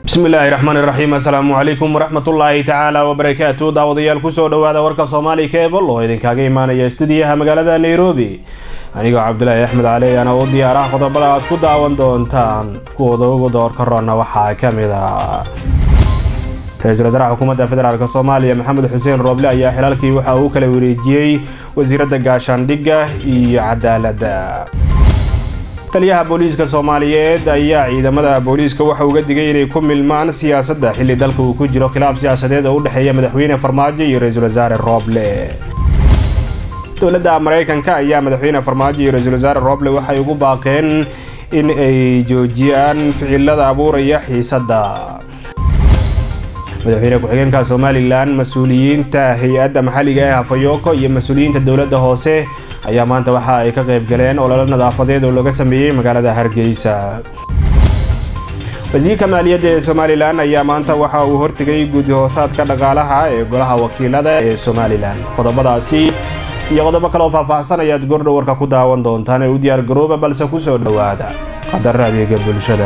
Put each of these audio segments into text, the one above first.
bismi illaahi raxmaan iraxiim assalaamu calaykum waraxmatullaahi tacaala wabarakaatu daawadayaal kusoo dhowaada warka soomaali keebal oo idinkaga imaanaya stuudiyaha magaalada nairobi anigoo cabdulaahi axmed cali ayaana u diyaarah qodobada aad ku daawan doontaan kuwooda ugu doorka roonna waxaa ka mid a ra-iisul wasaaraha xukuumadda federaalk soomaaliya maxamed xuseen rooble ayaa xilaalkii waxa uu kala wareejiyey wasiiradda gaashaandhigga iyo cadaaladda taliyaha booliiska soomaaliyeed ayaa ciidamada booliiska waxa uga digay inay ku milmaan siyaasadda xilli dalka uu ku jiro khilaaf siyaasadeed oo u dhexeeya madaxweyne farmaajo iyo ra-iisul wasaare rooble dowladda maraykanka ayaa madaxweyne farmaajo iyo ra-iisul wasaare rooble waxay ugu baaqeen in ay joojiyaan ficilada abuuraya xiisadda madaxweyne ku-xigeenka somalilan mas-uuliyiinta hay-adda maxalliga ee hafayoko iyo mas-uuliyiinta dowladda hoose ayaa maanta waxa ay ka qayb galeen ololo nadaafadeed oo laga sameeyey magaalada hargeysa wasiirka maaliyadda ee somalilan ayaa maanta waxa uu hortegay guddi hoosaadka dhaqaalaha ee golaha wakiilada ee somalilan qodobadaasi iyo qodobo kaleoo faahfaahsan ayaad gordhow warka ku daawan doontaan ee u diyaar garooba balse kusoo dhowaada qadara adeega bulshada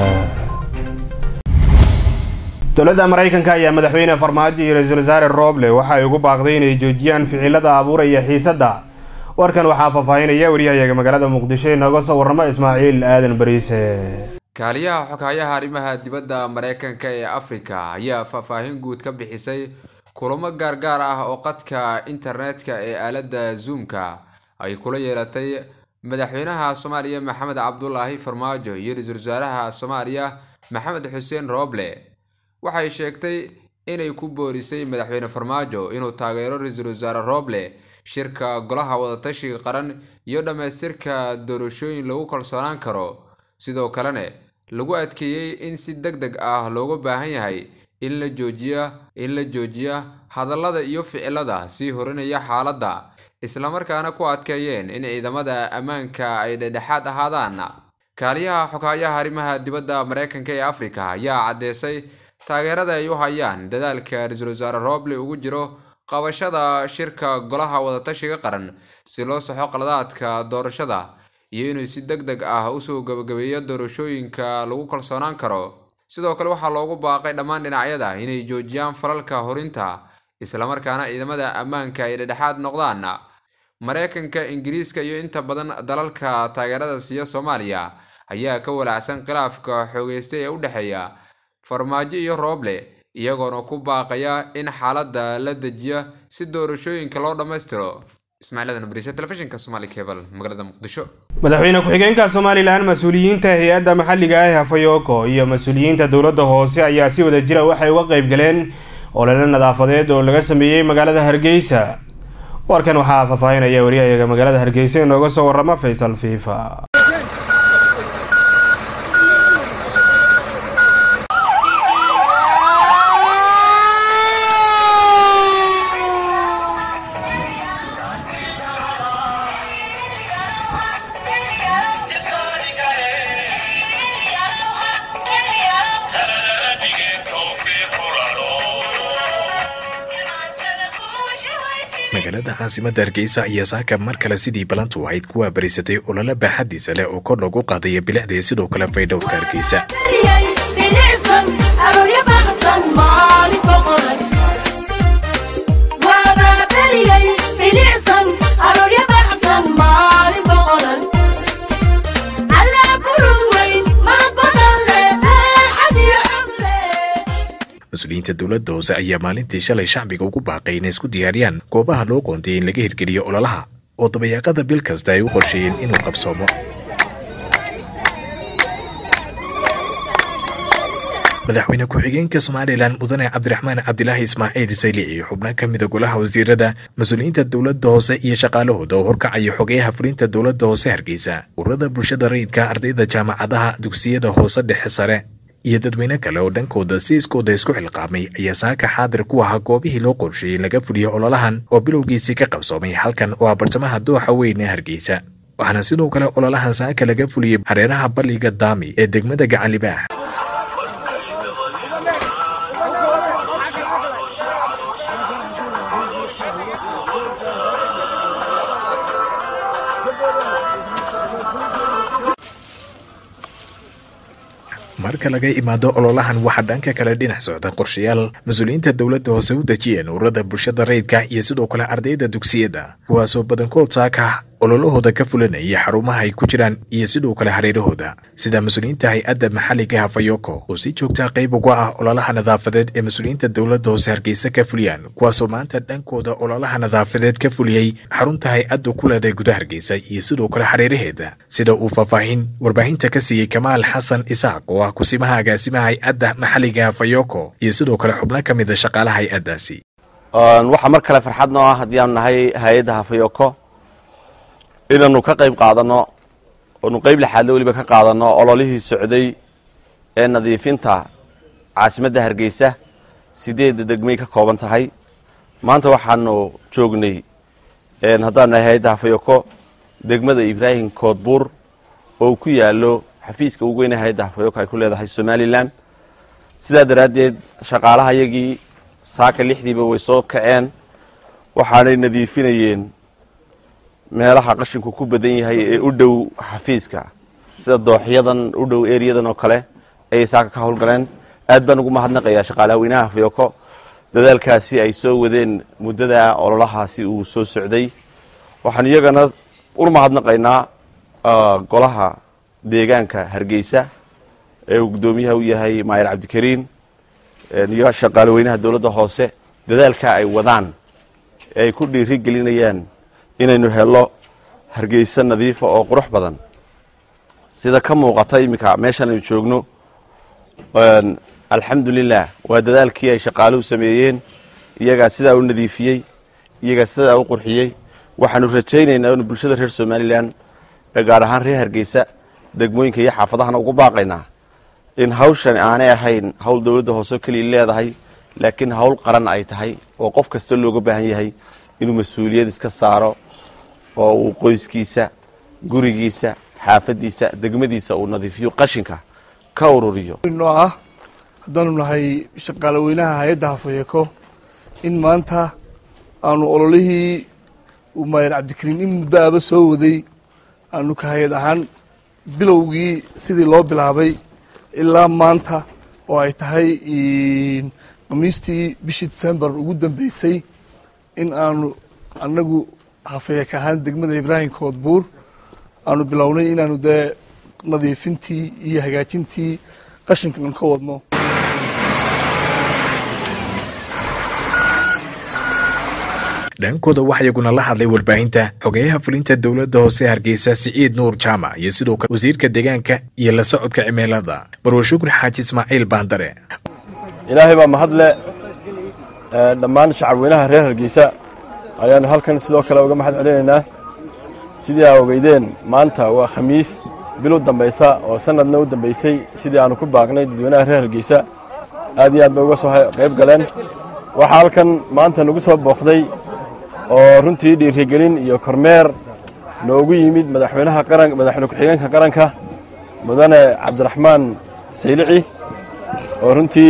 dowladda maraykanka ayaa madaxweyne farmaajo iyo ra-iisul wasaare rooble waxa ay ugu baaqday inay joojiyaan ficilada abuuraya xiisadda warkan waxaa faahfaahinaya wariyahayaga magaalada muqdisho inooga soo warramo ismaaciil aadan bariise kaaliyaha xoghayaha arrimaha dibadda mareykanka ee afrika ayaa faahfaahin guud ka bixisay kulamo gaargaar ah oo qadka internetka ee aaladda zoomka ay kula yeelatay madaxweynaha soomaaliya maxamed cabdulaahi farmaajo iyo ra-iisul wasaaraha soomaaliya maxamed xuseen rooble waxay sheegtay inay ku boorisay madaxweyne farmaajo inuu taageero ra-iisul wasaare rooble shirka golaha wadatashiga qaran iyo dhammaystirka doorashooyin lagu kalsoonaan karo sidoo kalena lagu adkeeyey in si deg deg ah looga baahan yahay in la joojiya in la joojiya hadallada iyo ficilada sii horinaya xaaladda islamarkaana ku adkeeyeen in ciidamada ammaanka ay dhedhexaad ahaadaan kaaliyaha xoghayaha arrimaha dibadda mareykanka ee afrika ayaa caddeysay taageerada ay u hayaan dadaalka ra-iisul wasaare rooble ugu jiro qabashada shirka golaha wadatashiga qaran si loo saxo qaladaadka doorashada iyo inuu si deg deg ah usoo gabagabeeyo doorashooyinka lagu kalsoonaan karo sidoo kale waxaa loogu baaqay dhammaan dhinacyada inay joojiyaan falalka horinta islamarkaana ciidamada ammaanka ay dhedhexaad noqdaan mareykanka ingiriiska iyo inta badan dalalka taageerada siiya soomaaliya ayaa ka walaacsan khilaafka xoogeystay ee u dhexeeya farmaajo iyo rooble iyagoona ku baaqaya in xaaladda la dejiya si doorashooyinka loo dhammaystiro telefishinka somali cebal magaalada muqdisho madaxweyne ku-xigeenka somalilan mas-uuliyiinta hay-adda maxalliga ah hafayoko iyo mas-uuliyiinta dowladda hoose ayaa si wada jira waxay uga qayb galeen olole nadaafadeed oo laga sameeyey magaalada hargeysa warkan waxaa faahfaahinaya wariyahayaga magaalada hargeysa inooga soo warrama faysal fiifa magaalada caasimadda hargeysa ayaa saaka mar kale sidii balantu ahayd kuwaa barisatay olole baaxadiisa leh oo kor loogu qaadaya bilicda sidoo kale faydhowrka hargeysa mas-uuliyiinta dowladda hoose ayaa maalintii shalay shacbiga ugu baaqay inay isku diyaariyaan goobaha loo qoondiyay in laga hirgeliyo ololaha oo dabayaaqada bil kasta ay u qorsheeyeen inuu qabsoomo madaxweyne ku-xigeenka somalilan mudane cabdiraxmaan cabdilaahi ismaaciil saylici xubno ka mida golaha wasiirada mas-uuliyiinta dowladda hoose iyo shaqaalahooda oo horkacaya xogeyaha fulinta dowladda hoose hargeysa ururada bulshada rayidka ardayda jaamacadaha dugsiyada hoose dhexe sare iyo dadweyne kale oo dhankooda si iskooda isku xilqaamay ayaa saaka xaadir ku ahaa goobihii loo qorsheeyey laga fuliyo ololahan oo bilowgiisii ka qabsoomay halkan oo ah bartamaha dooxa weyn ee hargeysa waxaana sidoo kale ololahan saaka laga fuliyey hareeraha balliga daami ee degmada gacanlibaax marka laga imaado ololahan waxaa dhanka kale dhinac socda qorshayaal mas-uuliyiinta dowladda hoose u dejiyeen ururada bulshada rayidka iyo sidoo kale ardayda dugsiyada kuwaasoo badankood saaka ololahooda ka fulanaya xarumaha ay ku jiraan iyo sidoo kale hareerahooda sida mas-uuliyiinta hay-adda maxalliga hafayoko oo si joogtaa qayb uga ah ololaha nadaafadeed ee mas-uuliyiinta dowladda hoose hargeysa ka fuliyaan kuwaasoo maanta dhankooda ololaha nadaafadeed ka fuliyey xarunta hay-addu ku leedahay guda hargeysa iyo sidoo kale hareeraheeda sida uu faahfaahin warbaahinta ka siiyey kamaal xasan isaaq oo ah kusimaha agaasimaha hay-adda maxalliga hafayoko iyo sidoo kale xubno ka mid a shaqaalaha hay-addaasi waxaa mar kale farxad noo ah haddii aanu nahay hay-adda hafayoko inaanu ka qayb qaadanno oonu qayb lixaadle weliba ka qaadanno ololihii socday ee nadiifinta caasimadda hargeysa sideedda degmay ka kooban tahay maanta waxaanu joognay haddaanu nahay hay-adda hafayoko degmada ibraahim koodbuur oo ku yaallo xafiiska ugu weyne hay-adda hafayoko ay ku leedahay somalilan sidaa daraaddeed shaqaalaha yagii saaka lixdiiba way soo kaceen waxaanay nadiifinayeen meelaha qashinku ku badan yahay ee u dhow xafiiska sida dooxyadan u dhow eriyadan oo kale ayay saaka ka howlgaleen aad baan ugu mahadnaqayaa shaqaalaha weynaha hafayoko dadaalkaasi ay soo wadeen muddada ololahaasi uu soo socday waxaan iyagana u mahadnaqaynaa golaha deegaanka hargeysa ee uu guddoomiyaha u yahay maayir cabdikariin iyo shaqaale weynaha dowladda hoose dadaalka ay wadaan ee ay ku dhiiri gelinayaan inaynu helo hargeysa nadiifa oo qurux badan sida ka muuqata iminka meeshan aynu joogno alxamdulilah waa dadaalkii ay shaqaaluhu sameeyeen iyagaa sidaa u nadiifiyey iyagaa sidaa u qurxiyey waxaanu rajaynaynaa inu bulshada reer somalilan ee gaar ahaan reer hargeysa degmooyinka iyo xaafadahana ugu baaqaynaa in hawshan aanay ahayn hawl dowladda hoose keliya leedahay laakiin hawl qaran ay tahay oo qof kasta looga baahan yahay inuu mas-uuliyad iska saaro oo uu qoyskiisa gurigiisa xaafadiisa degmadiisa uu nadiifiyo qashinka ka ururiyo noo ah haddaanu nahay shaqaale weynaha hay-adda hafayeko in maanta aanu ololihii uu maayir cabdikariin in muddo aba soo waday aanu ka hay-ad ahaan bilowgii sidii loo bilaabay ilaa maanta oo ay tahay khamiistii bishii december ugu dambeysay in aanu annagu hafayek ahaan degmada ibraahim koodbuur aanu bilownay inaanu dee nadiifintii iyo hagaajintii qashinkan ka wadno dhankooda waxaa iyaguna la hadlay warbaahinta xogeyaha fulinta dowladda hoose hargeysa siciid nuur jaamac iyo sidoo kale wasiirka deegaanka iyo la socodka cimilada barwa shukri xaaji ismaaciil baandare ilaahay baa mahadle dhammaan shacab weynaha reer hargeysa ayaanu halkan sidoo kale uga mahad celinaynaa sidii aa ogeydeen maanta waa khamiis bil u dambaysa oo sanadna u dambaysay sidii aanu ku baaqnay dadweynaha reer hargeysa aad iyo aad bay uga soo qayb galeen waxaa halkan maanta nagu soo booqday oo runtii dhiirigelin iyo kormeer noogu yimid madaxweynaha qaran madaxweyne ku-xigeenka qaranka mudane cabdiraxmaan saylici oo runtii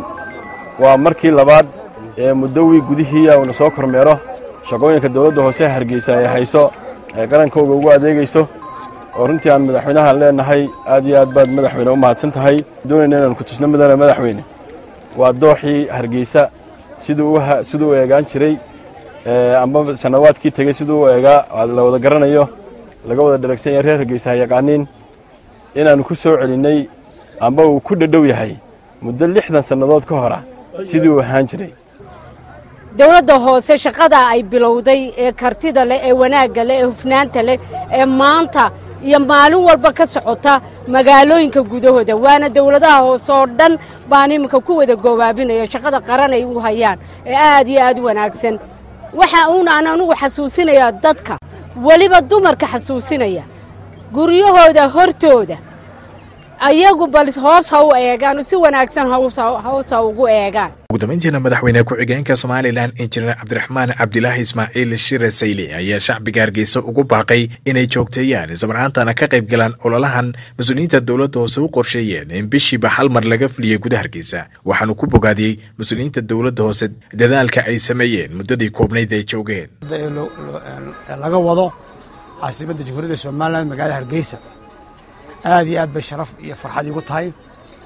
waa markii labaad ee muddowii gudihiia uuna soo kormeero shaqooyinka dowladda hoose hargeysa ay hayso ay qarankooga ugu adeegayso oo runtii aan madaxweynahan leenahay aad iyo aad baad madaxweyne u mahadsan tahay doonayna inaan ku tusno mudane madaxweyne waa dooxii hargeysa siduu siduu u eegaan jiray amba sanawaadkii tegey siduu u eegaa la wada garanayo laga wada dharagsan yahay reer hargeysa ha yaqaaniin inaannu ku soo celinnay amba uu ku dhadhow yahay muddo lixdan sannadood ka hora sidii uu ahaan jiray dowladda hoose shaqada ay bilowday ee kartida leh ee wanaagga leh ee hufnaanta leh ee maanta iyo maalin walba ka socota magaalooyinka gudahooda waana dowladaha hoose oo dhan baan iminka ku wada goobaabinaya shaqada qaran ay u hayaan ee aad iyo aad u wanaagsan waxa uunaan anugu xasuusinayaa dadka weliba dumarka xasuusinaya guryahooda hortooda ayagu bal hoos ha u eegaan si wanaagsan hoos ha ugu eegaan ugu dambayntiina madaxweyne ku-xigeenka somalilan injineer cabdiraxmaan cabdilaahi ismaaciil shire sayli ayaa shacbiga hargeysa ugu baaqay inay joogteeyaan islamarhaantana ka qayb galaan ololahan mas-uuliyiinta dowladda hoose u qorsheeyeen in bishiiba hal mar laga fuliyey gudaha hargeysa waxaanu ku bogaadiyey mas-uuliyiinta dowladda hoose dadaalka ay sameeyeen muddadii koobnayd ay joogeen laga wado caasimadda jamhuuriyadda somalilan magaalada hargeysa aad iyo aad bay sharaf iyo farxad iigu tahay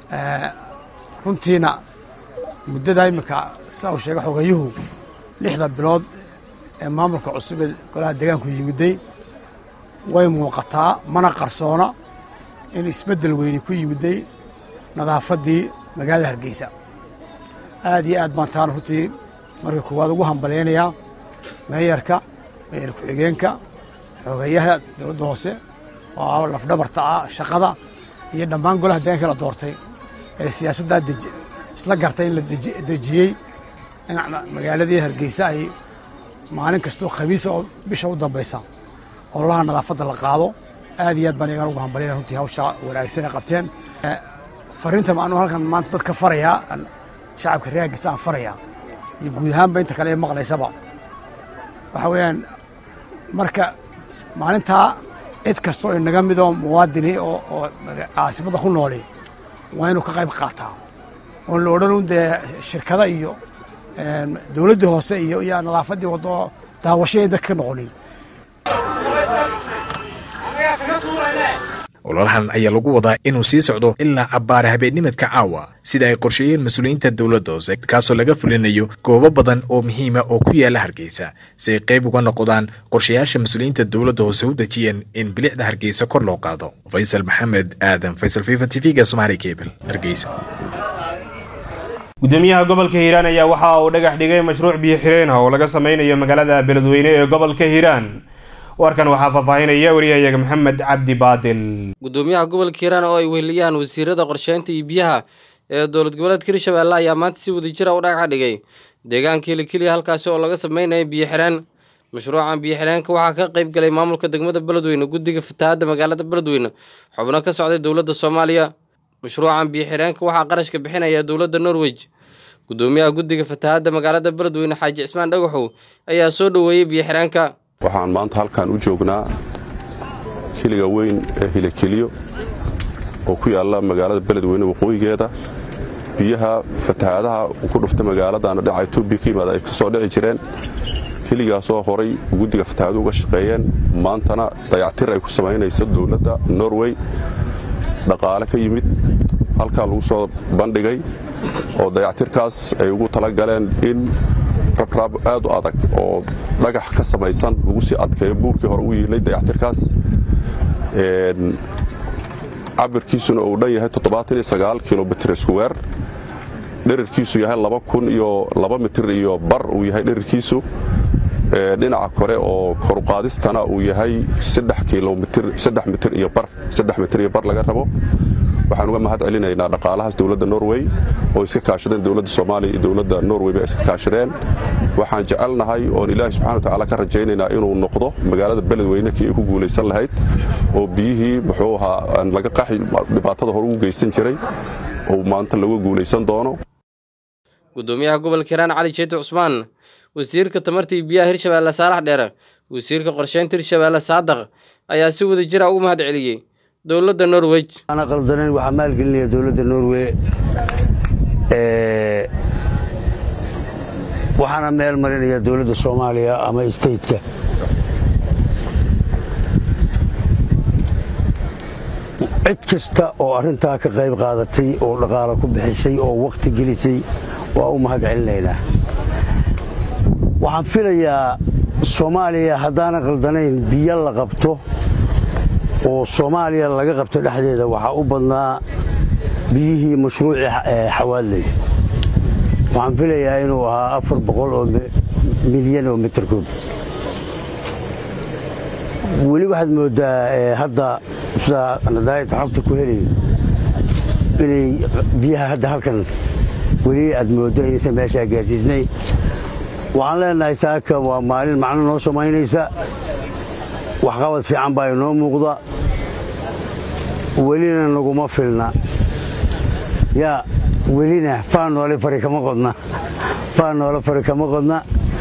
runtiina muddada iminka sida uu sheegay xogayuhu lixda bilood ee maamulka cusub ee golaha deegaanku yimiday way muuqataa mana qarsoona in isbeddel weyni ku yimiday nadaafaddii magaalada hargeysa aad iyo aad baan taana runtii marka koowaad ugu hambalyaynayaa meeyarka meeyar ku-xigeenka xogeeyaha dowladda hoose oo lafdhabarta ah shaqada iyo dhammaan golaha deegaanka la doortay ee siyaasaddaa isla gartay in la dejiyey in magaaladii hargeysa ay maalin kastoo khamiisa oo bisha u dambaysa ololaha nadaafadda la qaado aad iyo aad baan iyagaan ugu hambalyana runtii hawshaa wanaagsan ay qabteen fariinta anuu halkan maanta dadka farayaa shacabka reer hargeysa aan farayaa iyo guud ahaanba inta kale ee maqlaysaba waxa weeyaan marka maalintaa cid kasta oo inaga midoo muwaadini oo oo caasimada ku nooli waa inuu ka qayb qaataa oon la odhan un dee shirkada iyo dowladdii hoose iyo iyo nadaafaddii waddo daawashaday dadka ka noqonin ololahan ayaa lagu wadaa inuu sii socdo ilaa cabbaara habeennimadka caawa sida ay qorsheeyeen mas-uuliyiinta dowladda hoose kaasoo laga fulinayo goobo badan oo muhiima oo ku yaala hargeysa si ay qayb uga noqdaan qorshayaasha mas-uuliyiinta dowladda hoose u dejiyeen in bilicda hargeysa kor loo qaado faysal maxamed aadan faysal fifa t v-ga somaali cable hargeysa gudoomiyaha gobolka hiiraan ayaa waxa uu dhagax dhigay mashruuc biyo xireen ah oo laga sameynayo magaalada beledweyne ee gobolka hiiraan warkan waxaa faahfaahinaya wariyahayaga maxamed cabdi baadil gudoomiyaha gobolka hiiraan oo ay weheliyaan wasiirada qorsheynta iyo biyaha ee dowlad goboleedka hirshabeelle ayaa maanta si wadajira u dhagax dhigay deegaanka hilikeliya halkaasi oo laga sameynaya biyo xireen mashruucan biyo xireenka waxaa ka qayb galay maamulka degmada beledweyne guddiga fatahaadda magaalada beledweyne xubno ka socday dowladda soomaaliya mashruucan biyo xireenka waxaa qarashka bixinaya dowladda norweg gudoomiyaha guddiga fatahaadda magaalada beledweyne xaaji cismaan dhagaxow ayaa soo dhoweeyey biyo xireenka waxaan maanta halkan u joognaa kiliga weyn ee hilakeliyo oo ku yaalla magaalada beledweyne waqooyigeeda biyaha fatahaadaha ku dhufta magaaladana dhinaca etoobiya ka yimaada ay ka soo dhici jireen keligaasoo horay guddiga fatahaadu uga shaqeeyeen maantana dayactir ay ku samaynayso dowladda norway dhaqaale ka yimid halkaa lagu soo bandhigay oo dayactirkaas ay ugu talagaleen in rabraab aad u adag oo dhagax ka samaysan lagu sii adkeeyo buurkii hore u yiilay dayactirkaas cabirkiisuna uu dhan yahay kilomitr squwer dherarkiisu yahay iyo mitir iyo bar uu yahay dherarkiisu dhinaca kore oo koruqaadistana uu yahay mitir iyo bar laga rabo waxaan uga mahad celinaynaa dhaqaalahaas dowladda norway oo iska kaashadeen dowladda soomaaliya iyo dowladda norway ba iska kaashadeen waxaan jecelnahay oon ilaahi subxana watacaala ka rajaynaynaa inuu noqdo magaalada beledweyne kii ay ku guulaysan lahayd oo biyihii muxuu ahaa laga qaxi dhibaatada hore ugu geysan jiray oo maanta laga guulaysan doono gudoomiyaha gobolka hiiraan cali jeeti cusmaan wasiirka tamarta iyo biyaha hirshabeelle saalax dheere wasiirka qorsheynta hirshabeelle saadaq ayaa si wada jira ugu mahad celiyey dowladda norwej ana qaldanayn waxaa maalgelinaya dowladda norway waxaana meel marinaya dowladda soomaaliya ama stateka cid kasta oo arrintaa ka qayb qaadatay oo dhaqaalo ku bixisay oo wakhti gelisay waa u mahad celinaynaa waxaan filayaa soomaaliya haddaana qaldanayn biyo la qabto oo soomaaliya laga qabto dhexdeeda waxaa u badnaa biyihii mashruucii xawaadley waxaan filayaa inuu ahaa afar boqol oo milyan oo mitirkoob weli waxaad mooddaa hadda sidaa nadaayadta xogta ku helayo inay biyaha hadda halkan weli aad mooddo inaysan meeshaa gaarsiisnayn waxaan leenahay saaka waa maalin macno noo samaynaysa waxqabad fiican baa inoo muuqda welina naguma filna yaa welina faa noole fari kama qodna faa noole fari kama qodna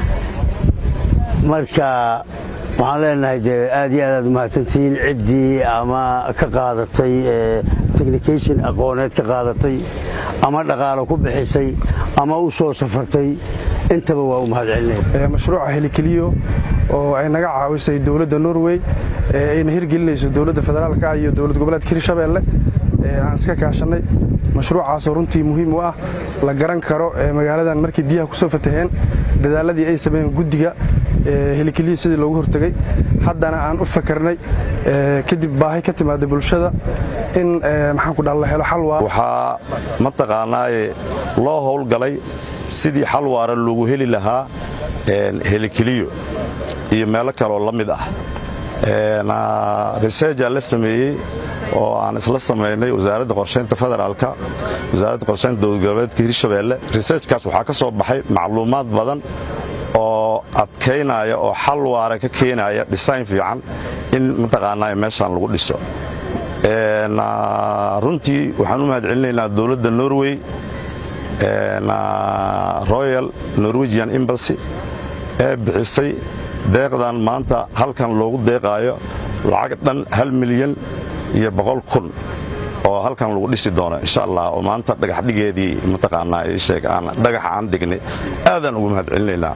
marka waxaan leenahay dee aad iyo aad aad umahadsantihiin ciddii ama ka qaadatay technication aqooneed ka qaadatay ama dhaqaalo ku bixisay ama u soo safartay intaba waa u mahad celinaya mashruuca helikeliyo oo ay naga caawisay dowladda norway ayna hirgelinayso dowladda federaalka iyo dowlad goboleedka hirshabeelle aan iska kaashannay mashruucaasoo runtii muhiim u ah la garan karo magaaladan markii biyaha ku soo fataheen dadaaladii ay sameeyeen guddiga helikeliya sidii loogu hortegey haddana aan u fakarnay kadib baahi ka timaada bulshada in maxaan ku dhaha la helo xal waara waxaa mataqaanaaye loo howlgalay sidii xal waara loogu heli lahaa helikeliyo iyo meelo kaleoo la mid ah researjaa la sameeyey oo aan isla samaynay wasaaradda qorshaynta federaalka wasaaradda qorshaynta dowlad goboleedka hirshabeelle researchkaas waxaa ka soo baxay macluumaad badan oo adkaynaya oo xal waara ka keenaya design fiican in mataqaanaa meeshaan lagu dhiso runtii waxaan u mahad celinaynaa dowladda norway royal norwegian embassy ee bixisay deeqdan maanta halkan loogu deeqaayo lacag dhan hal milyan iyo boqol kun oo halkan lagu dhisi doono insha allah oo maanta dhagaxdhigeedii mataqaanaa ii sheeg aan dhagaxa aan dhignay aadaan ugu mahad celinaynaa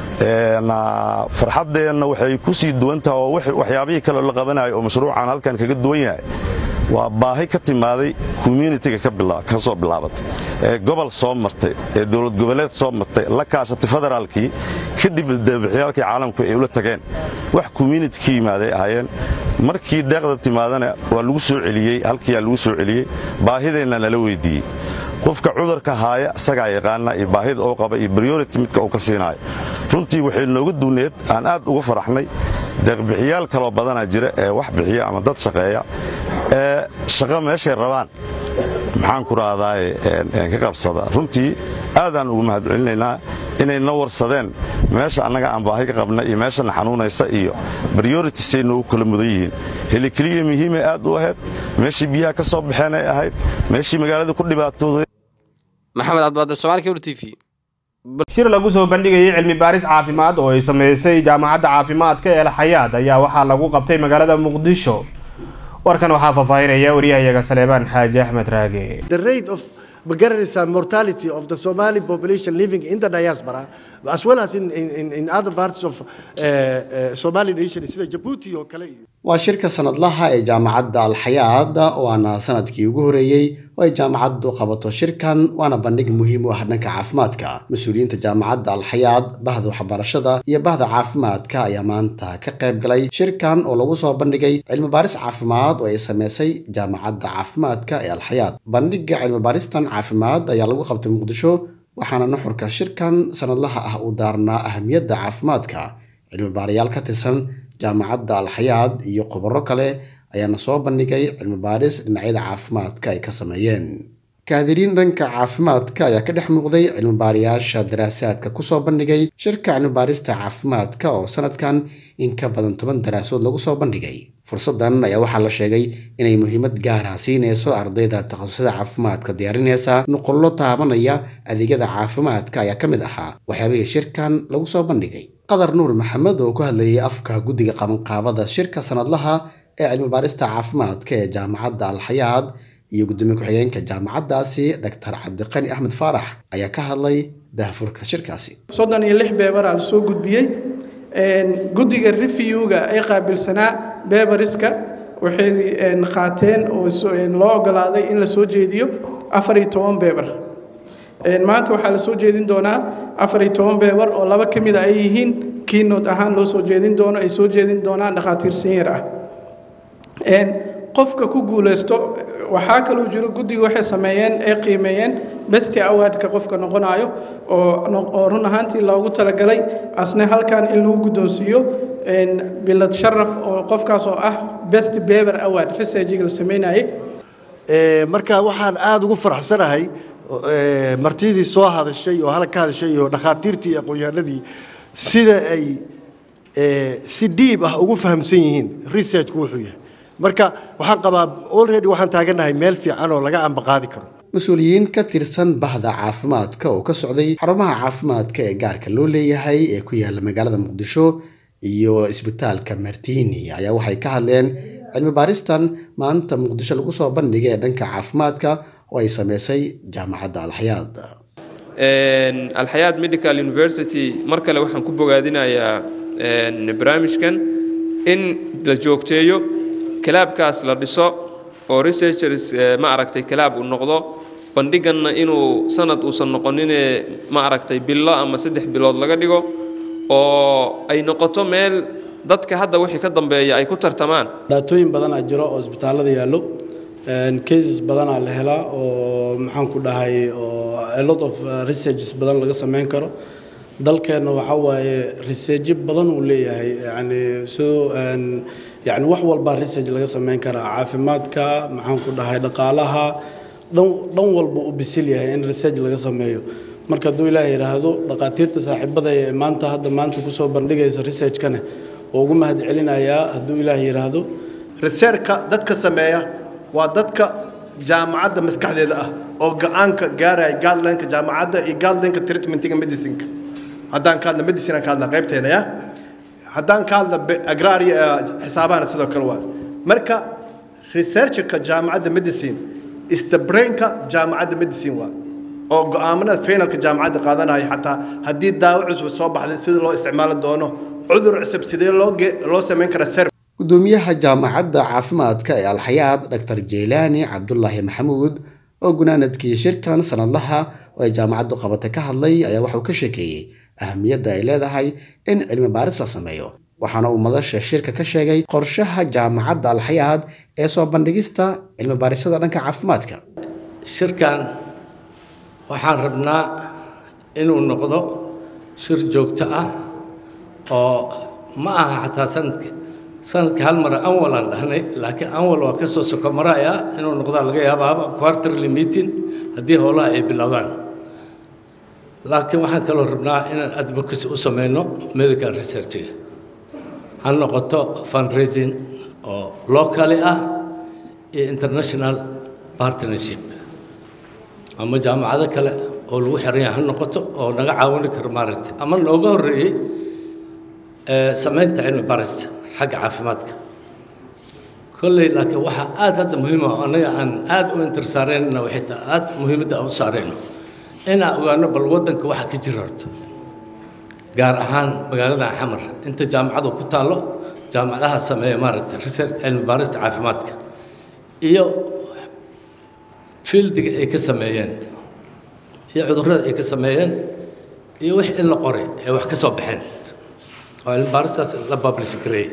farxaddeenna waxay ku sii duwan taha oo waxyaabihii kale la qabanayo oo mashruucan halkan kaga duwan yahay waa baahi ka timaaday communitiga ka soo bilaabatay ee gobol soo martay ee dowlad goboleed soo martay la kaashatay federaalkii kadib daebixyaalkii caalamku ay ula tageen wax community ka yimaaday ahaayeen markii deeqda timaadana waa lagu soo celiyey halkiiyaa lagu soo celiyey baahideenna nala weyddiiyey qofka cudurka haaya isagaa yaqaana iyo baahida uu qaba iyo briority midka uu ka siinaayo runtii waxay nooga duwneed aan aad uga faraxnay deeqbixiyaal kaloo badanaa jira ee wax bixiya ama dad shaqeeya ee shaqo meeshay rabaan maxaan ku rahdaay ka qabsada runtii aadaan ugu mahad celinaynaa inay na warsadeen meesha annaga aan baahi ka qabna iyo meeshana xanuunaysa iyo brioritisay noogu kala mudan yihiin helikeliya muhiimay aad u ahayd meeshii biyaha ka soo baxeen ay ahayd meeshii magaalada ku dhibaatooday maxamed cabdibaadir somaali kebr t v shir lagu soo bandhigayay cilmi baaris caafimaad oo ay samaysay jaamacadda caafimaadka ee alxayaad ayaa waxaa lagu qabtay magaalada muqdisho warkan waxaa faahfaahinaya wariyahayaga saleebaan xaaji axmed raage magaranaysaa mortality of the Somali population living in the diaspora as well as in, in, in other parts of uh, uh, Somali nation sida Djibouti oo kale iyo waa shirka sanadlaha ee jaamacadda alxayaad waana sanadkii ugu horeeyey oo ay jaamacaddu qabato shirkan waana bandhig muhiim u ah dhanka caafimaadka mas-uuliyiinta jaamacadda alxayaad bahda waxbarashada iyo bahda caafimaadka ayaa maanta ka qayb galay shirkan oo lagu soo bandhigay cilmibaaris caafimaad oo ay sameysay jaamacadda caafimaadka ee alxayaad bandhiga cilmibaaristan caafimaad ayaa lagu qabtay muqdisho waxaana nuxurka shirkan sanadlaha ah uu daarnaa ahamiyadda caafimaadka cilmibaarayaal ka tirsan jaamacadda alxayaad iyo khubaro kale ayaana soo bandhigay cilmibaaris dhinacyada caafimaadka ay ka sameeyeen kaadiriin dhanka caafimaadka ayaa ka dhex muuqday cilmibaarayaasha daraasaadka kusoo bandhigay shirka cilmibaarista caafimaadka oo sanadkan in ka badan toban daraasood lagu soo bandhigay fursaddan ayaa waxaa la sheegay inay muhiimad gaara siinayso ardayda takhasusada caafimaadka diyaarinaysa nuqullo taabanaya adeegyada caafimaadka ayaa ka mid ahaa waxyaabihii shirkan lagu soo bandhigay qadar nuur maxamed oo ku hadlayay afka guddiga qabanqaabada shirka sanadlaha ee cilmibaarista caafimaadka ee jaamacadda alxayaad iyo gudoomiye ku-xigeenka jaamacaddaasi dr cabdiqani axmed faarax ayaa ka hadlay daahfurka shirkaasi soddon iyo lix beebaraa la soo gudbiyey guddiga reviewga ay qaabilsanaa beebariska waxay qaateen oo loo ogolaaday in la soo jeediyo afar iyo toban beebar maanta waxaa la soo jeedin doonaa afar iyo toban beebar oo laba ka mid a ay yihiin kiinood ahaan loo soo jeedin doono ay soo jeedin doonaan dhakhaatiir sanyar ah qofka ku guulaysto waxaa kaloo jiro guddiga waxay sameeyeen ay qiimeeyeen besti awardka qofka noqonayo oo run ahaantii loogu talagalay asna halkan in lagu guddoonsiiyo bilad sharaf oo qofkaas oo ah best beber award researchiga la sameynayay marka waxaan aada ugu faraxsanahay martidii soo hadashay oo halka ka hadashay iyo dhakhaatiirtii iyo aqoon-yahanadii sida ay si dhiib ah ugu fahamsan yihiin researchku wuxuu yahay marka waxaan qabaa already waxaan taagannahay meel fiican oo laga ambaqaadi karo mas-uuliyiin ka tirsan bahda caafimaadka oo ka socday xarumaha caafimaadka ee gaarka loo leeyahay ee ku yaala magaalada muqdisho iyo isbitaalka martini ayaa waxay ka hadleen cilmi baaristan maanta muqdisho lagu soo bandhigay ee dhanka caafimaadka oo ay sameysay jaamacadda alxayaad alxayaad medical university mar kale waxaan ku bogaadinayaa barnaamijkan in la joogteeyo kalaabkaas la dhiso oo researchers ma aragtay kalaab uu noqdo bandhiganna inuu sanad uusan noqonine ma aragtay bilo ama saddex bilood laga dhigo oo ay noqoto meel dadka hadda wixii ka dambeeya ay ku tartamaan daatooyin badanaa jiro oo isbitaallada yaallo cases badanaa la helaa oo maxaan ku dhahay oo a lot of researches badan laga samayn karo dalkeenna waxaa waaye researchyo badan uu leeyahay yani sidoo yani wax walbaa research laga samayn karaa caafimaadka maxaan ku dhahay dhaqaalaha dhan dhan walba u bisil yahay in research laga sameeyo marka hadduu ilaah yidhaahdo dhaqaatiirta saaxiibada ee maanta hadda maanta kusoo bandhigaysa researchkane oo ugu mahad celinayaa hadduu ilaah yidhaahdo researchka dadka sameeya waa dadka jaamacadda maskaxdeeda ah oo go-aanka gaaraya guidelineka jaamacadda iyo guidelineka treatmentiga medicineka haddaan ka hadla medicine aan ka hadla qaybteena ya haddaan ka hadla agraria xisaabahana sidoo kale waa marka researchka jaamacadda medicine istabrainka jaamacadda medicine waa oo go-aamanada finalka jaamacadda qaadanaya xataa haddii daawo cusub soo baxday sida loo isticmaali doono cudur cusub sidee loo loo samayn karaa ser gudoomiyaha jaamacadda caafimaadka ee alxayaad dr jeylaani cabdulaahi maxamuud oo gunaanadkii shirkan sanadlaha oo ay jaamacaddu qabata ka hadlay ayaa waxauu ka sheekeeyey ahamiyadda ay leedahay in cilmi baaris la sameeyo waxaana uu madasha shirka ka sheegay qorshaha jaamacadda alxayaad ee soo bandhigista cilmi baarisada dhanka caafimaadka shirkan waxaan rabnaa inuu noqdo shir joogto ah oo ma aha xataa sanadka sanadka hal mar anwal aan dhahnay laakiin anwal waa ka soo soko maraya inuu noqdaa laga yaabaaba quarterly meeting haddii howlaha ay bilowdaan laakiin waxaan kaloo rabnaa inaan advocacy u sameyno medical researchiga ha noqoto fundraising oo locally ah iyo international partnership ama jaamacado kale oo lagu xiran yahay ha noqoto oo naga caawini karo maaragtay ama nooga horreeyey samaynta cilmi barista xagga caafimaadka kolley laakiin waxaa aad hadda muhiim ah annaga aan aad u intersaaraynana waxay tahay aad muhiimadda aan u saarayno inaan ogaano bal waddanka waxa ka jira horto gaar ahaan magaalada xamar inta jaamacadu ku taallo jaamacadaha sameeya maaragtay research cilmi baarista caafimaadka iyo fieldiga ay ka sameeyeen iyo cudurrada ay ka sameeyeen iyo wix in la qoray ee wax ka soo baxeen oo cilmi baaristaas la publish gareeyey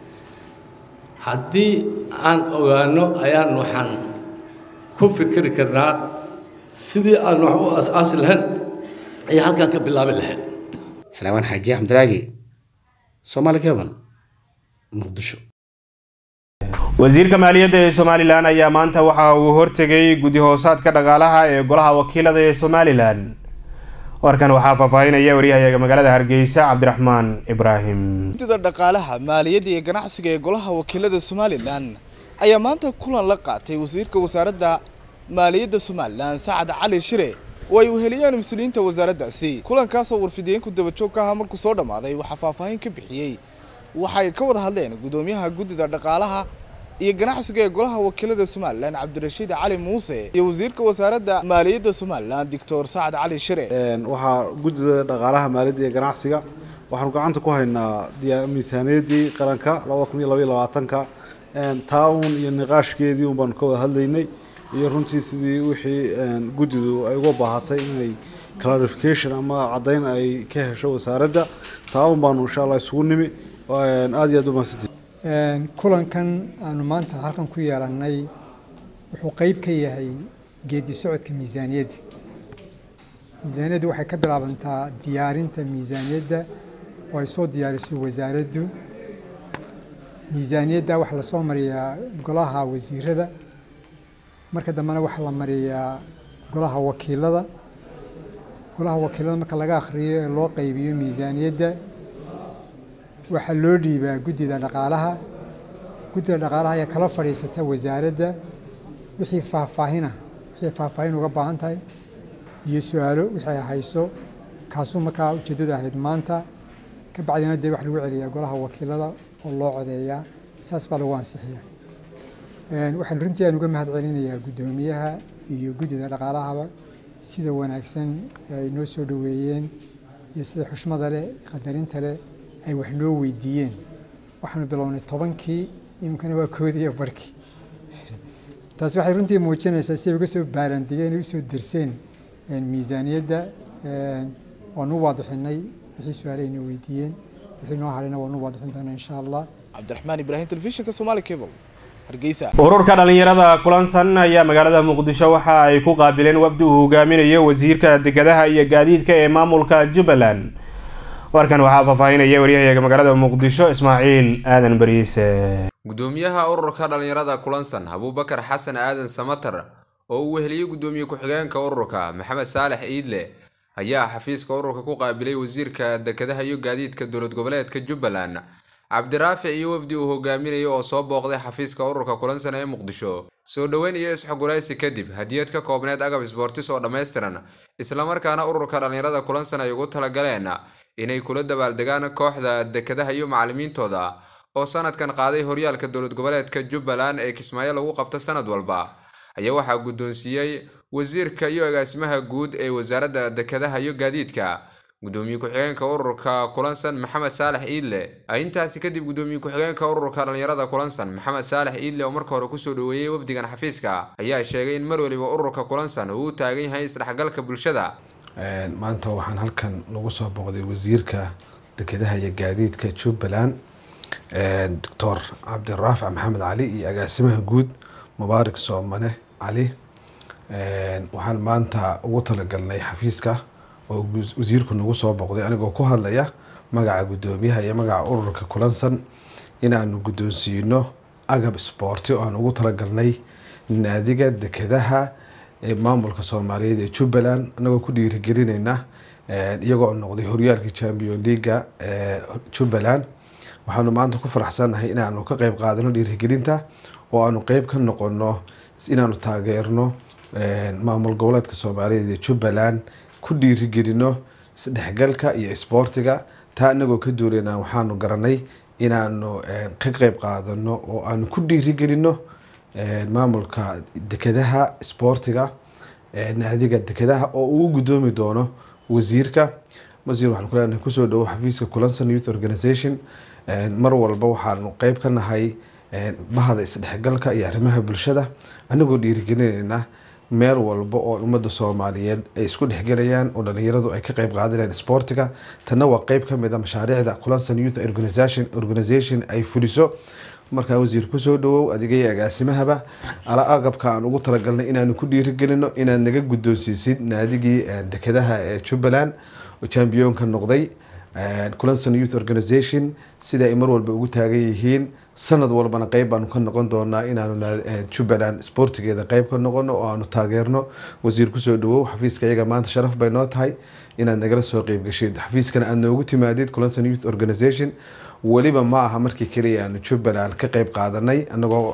haddii aan ogaano ayaan waxaan ku fikiri karnaa sidii aan wax u as-aasi lahayn iyo halkaan ka bilaabi lahayn salaamaan xaaji axmediraagi soomaali cable muqdisho wasiirka maaliyadda ee somalilan ayaa maanta waxa uu hortegay guddi hoosaadka dhaqaalaha ee golaha wakiilada ee somalilan warkan waxaa faahfaahinaya waryahayaga magaalada hargeysa cabdiraxmaan ibraahim guddida dhaqaalaha maaliyadda iyo ganacsiga ee golaha wakiilada somalilan ayaa maanta kulan la qaatay wasiirka wasaaradda maaliyadda somalilan sacad cali shire oo ay weheliyeen mas-uuliyiinta wasaaraddaasi kulankaasoo warfidiyeenku dabajoog ka ahaa markuu soo dhammaaday waxaa faahfaahin ka bixiyey waxay ka wada hadleen guddoomiyaha guddida dhaqaalaha iyo ganacsiga ee golaha wakiilada somalilan cabdirashiid cali muuse iyo wasiirka wasaaradda maaliyadda somalilan doctor sacad cali shire waxaa guddida dhaqaalaha maaliyadda iyo ganacsiga waxaanu gacanta ku haynaa miisaaniyaddii qaranka labada kun iyo labaiyo labaatanka taa uun iyo niqaashkeedii un baanu ka wada hadlaynay iyo runtii sidii wixii guddidu ay uga baahatay inay clarification ama caddayn ay ka hesho wasaaradda taa un baanu insha allah isugu nimi aada iyo aad u mahadsantii kulankan aanu maanta halkan ku yeelannay wuxuu qeyb ka yahay geedi socodka miisaaniyadda miisaaniyaddu waxay ka bilaabantaa diyaarinta miisaaniyadda oo ay soo diyaariso wasaaraddu miisaaniyadda waxaa lasoo mariyaa golaha wasiirada marka dambena waxaa la mariyaa golaha wakiilada golaha wakiilada marka laga akhriyo ee loo qaybiyo miisaaniyadda waxaa loo dhiibaa guddida dhaqaalaha guddida dhaqaalaha ayaa kala fadhiisata wasaaradda wixii faahfaahina wixii faahfaahin uga baahan tahay iyo su-aalo wixii ay hayso kaasuu markaa ujeeddadu ahayd maanta ka bacdina dee wax lagu celiyaa golaha wakiilada oo loo codeeyaa saas baa lagu ansixiyaa waxaan runtii aan uga mahad celinayaa guddoomiyaha iyo guddida dhaqaalahaba sida wanaagsan ay noo soo dhoweeyeen iyo sida xushmada leh qadarinta leh ay wax noo weydiiyeen waxaanu bilownay tobankii iminkana waa koodiiyo barkii taasi waxay runtii muujinaysaa si ay uga soo baarandigeen ay usoo derseen miisaaniyadda waanu waadixinay wixii su-aale ayna weydiiyeen wixii noo hadhayna waanu waadixin doonaa insha allah cabdiraxmaan ibraahim telefishinka somaali cable hargeysa ururka dhalinyarada kulansan ayaa magaalada muqdisho waxa ay ku qaabileen wafdi uu hogaaminayo wasiirka dekedaha iyo gaadiidka ee maamulka jubbaland warkan waxaa faahfaahinaya waryahayaga magaalada muqdisho ismaaciil aadan bariise gudoomiyaha ururka dhalinyarada kulansan abuubakar xasan aadan samatar oo uu weheliyey gudoomiye ku-xigeenka ururka maxamed saalex iidle ayaa xafiiska ururka ku qaabilay wasiirka dekedaha iyo gaadiidka dowlad goboleedka jubbaland cabdiraafic iyo wafdi uu hogaaminayo oo soo booqday xafiiska ururka kulansan ee muqdisho soo dhoweyn iyo isxoguraysi kadib hadiyad ka koobneed agab isboortis oo dhammaystiran islamarkaana ururka dhalinyarada kulansan ay ugu talagaleen inay kula dabaaldegaan kooxda dekedaha iyo macalimiintooda oo sanadkan qaaday horyaalka dowlad goboleedka jubbaland ee kismaayo lagu qabto sanad walba ayaa waxaa guddoonsiiyey wasiirka iyo agaasimaha guud ee wasaaradda dekedaha iyo gaadiidka gudoomiye ku-xigeenka ururka kulansan maxamed saalex iidle intaasi kadib gudoomiye ku-xigeenka ururka dhalinyarada kulansan maxamed saalex iidle oo marka hore kusoo dhoweeyey wafdigan xafiiska ayaa sheegay in mar waliba ururka kulansan uu u taagan yahay isdhexgalka bulshada maanta waxaan halkan lagu soo booqday wasiirka dekedaha iyo gaadiidka jubbaland doctor cabdiraafic maxamed cali iyo agaasimaha guud mubaarak soomane cali waxaan maanta ugu talagalnay xafiiska oo wasiirku nagu soo booqday anigoo ku hadlaya magaca guddoomiyaha iyo magaca ururka kulansan inaanu guddoonsiino agab sboorti oo aan ugu talagalnay naadiga dekedaha ee maamulka soomaaliyeed ee jubbaland anagoo ku dhiirigelinayna iyagoo noqday horyaalka champion leaga ee jubbaland waxaanu maanta ku faraxsannahay inaanu ka qeyb qaadano dhiirigelinta oo aanu qeyb ka noqono inaanu taageerno maamul goboleedka soomaaliyeed ee jubbaland ku dhiirigelino isdhexgalka iyo isboortiga taa inagoo ka duuleyna waxaanu garanay inaanu ka qeyb qaadano oo aanu ku dhiirigelino maamulka dekedaha isboortiga naadiga dekedaha oo uu gudoomi doono wasiirka wasiir waxaan kuleenahay kusoo dhawo xafiiska kulansan youth organization mar walba waxaanu qeyb ka nahay bahda isdhexgalka iyo arrimaha bulshada anagoo dhiirigelinayna meel walba oo ummadda soomaaliyeed ay isku dhexgelayaan oo dhalinyaradu ay ka qeyb qaadanayaan sportiga tanna waa qeyb ka mid a mashaariicda kulansan youth organization organization ay fuliso markaa wasiir kusoo dhawow adigay agaasimahaba ala aqabka aan ugu talagalnay inaanu ku dhiirigelino inaad naga guddoonsiisid naadigii dekedaha ee jubbaland oo champiyoonka noqday kulansan youth organization sida ay mar walba ugu taagan yihiin sanad walbana qeyb baanu ka noqon doonaa inaanu jubbaland sportigeeda qeyb ka noqono oo aanu taageerno wasiir kusoo dhawow xafiiska iyaga maanta sharaf bay noo tahay inaad nagala soo qeyb gashid xafiiskana aad noogu timaadid kulansan youth organization weliba ma aha markii keliya aanu jubbaland ka qeyb qaadanay anagoo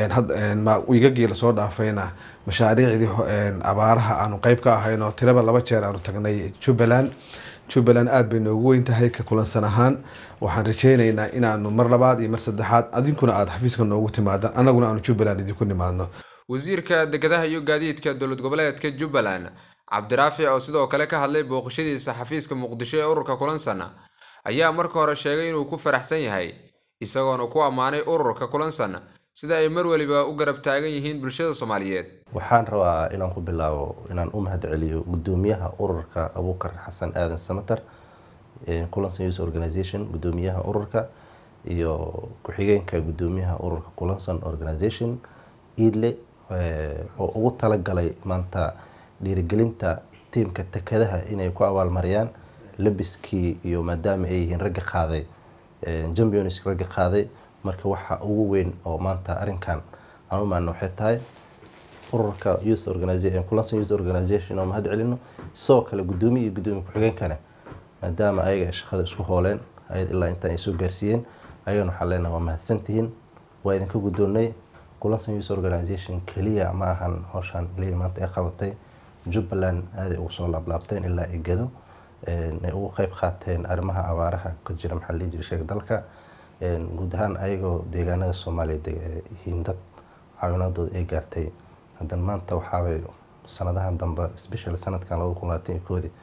igagii lasoo dhaafayna mashaariicdii abaaraha aanu qeyb ka ahayn oo tiraba laba jeer aanu tagnay jubbaland jubbaland aada bay noogu weyn tahay ka kulansan ahaan waxaan rajeyneynaa inaanu mar labaad iyo mar saddexaad adinkuna aada xafiiska noogu timaadaan anaguna aanu jubbaland idinku nimaadno wasiirka dekedaha iyo gaadiidka dowlad goboleedka jubbaland cabdiraafic oo sidoo kale ka hadlay booqashadiisa xafiiska muqdisho ee ururka kulansan ayaa marka hore sheegay inuu ku faraxsan yahay isagoona ku ammaanay ururka kulansan sida ay mar waliba u garab taagan yihiin bulshada soomaaliyeed waxaan rabaa inaan ku bilaabo inaan u mahad celiyo gudoomiyaha ururka abuukar xasan aadan samater kulansan youth organization gudoomiyaha ururka iyo ku-xigeenka gudoomiyaha ururka kulansan organization iidle oo ugu talagalay maanta dhiirigelinta tiimka tekadaha inay ku abaalmariyaan labiskii iyo maadaama ay yihiin ragga qaaday champions ragga qaaday marka waxa ugu weyn oo maanta arrinkan aan u maana waxay tahay ururka youth organization kulansan youth organization oo mahad celino sidoo kale gudoomiye iyo gudoomiye ku-xigeenkana maadaama ayaga ay shaqada isku hooleen ayad ilaa intaan ay soo gaarsiiyeen ayagana waxaan leenahay waa mahadsantihiin waa idinka guddoonnay kulansan youth organization keliya ma ahan howshaan keliya maanta ay qabatay jubbaland aaday ugu soo laablaabteen ilaa ay gado ay ugu qeyb qaateen arrimaha abaaraha ka jira maxaa la jira sheega dalka guud ahaan ayagoo deegaanada soomaaliyeed yihiin dad caawinaadooda ay gaartay haddana maanta waxaabay sanadahan dambe special sanadkan labada kun labaatan iyo koodii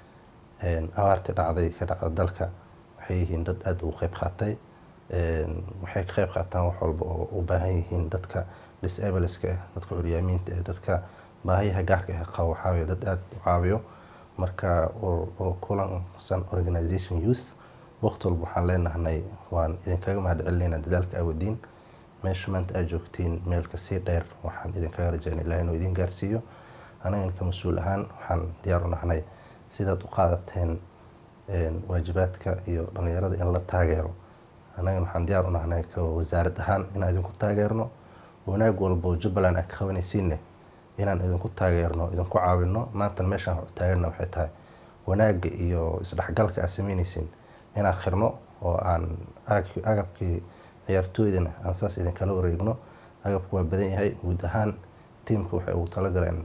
abaartii dhacday ka dhacda dalka waxay yihiin dad aada ugu qeyb qaatay waxay ka qeyb qaataan wax walba oo u baahan yihiin dadka disableska ah dadka curyaamiinta ah dadka baahiyaha gaarka ah qabo waxaawaye dad aada u caawiyo marka kulansan organization youth waqti walba waxaan leenahnay waan idinkaga mahadcelinaynaa dadaalka awadiin meesha maanta aad joogtiin meel kasii dheer waxaan idinkaga rajaynaa ilaah inuu idin gaarsiiyo anagan ka mas-uul ahaan waxaan diyaar u nahnay sidaad u qaadateen waajibaadka iyo dhalinyarada in la taageero annagan waxaan diyaar u nahnay ka wasaarad ahaan inaan idinku taageerno wanaag walba oo jubbaland aan ka qabanaysiinne inaan idinku taageerno idinku caawino maanta meeshaan taagana waxay tahay wanaagga iyo isdhexgalka aad sameynaysiin inaan khirno oo aan agabkii ciyaartooydana aan saas idinkala wareegno agabku waa badan yahay guud ahaan tiimka waxay ugu talagaleen